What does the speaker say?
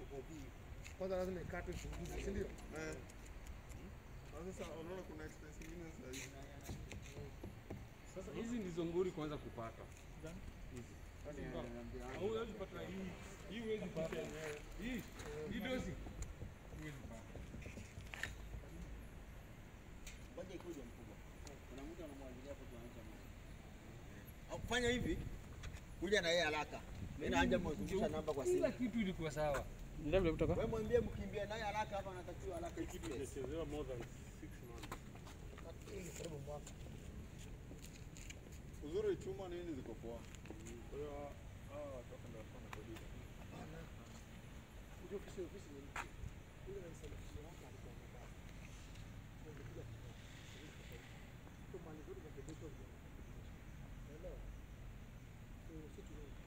kopi. Kwanza lazima ikatwe chunguzi, si ndio? Eh. Na Sasa unaona kuna expense nyingine sasa hivi. Sasa hizi ndizo nguri kwanza kupata. Hizi. Au huwezi pata hii. Hii huwezi pata. Hii. Hii dozi. Huwezi pata. Ngoja ikuje mkubwa. Kuna mtu anamwagilia hapo tuanze maji. Au fanya hivi. Kuja na yeye haraka. Mimi naanja mwezungusha namba kwa Kila simu. kitu ilikuwa sawa. Wewe mwambie mkimbie naye haraka hapa anatakiwa haraka Kitu express. imechezewa more than six months. Hii ni karibu mwaka. Uzuri chuma nini ziko poa. Kwa hiyo hawa watu wako ndio wanafanya kodi. Hapana. Kuja ofisi ofisi ni mtu. Yule rais alikuja hapa alikuwa mbaya. Ndio kuja kwa. Kwa mali zote za kidogo. Unaelewa? Kwa hiyo sisi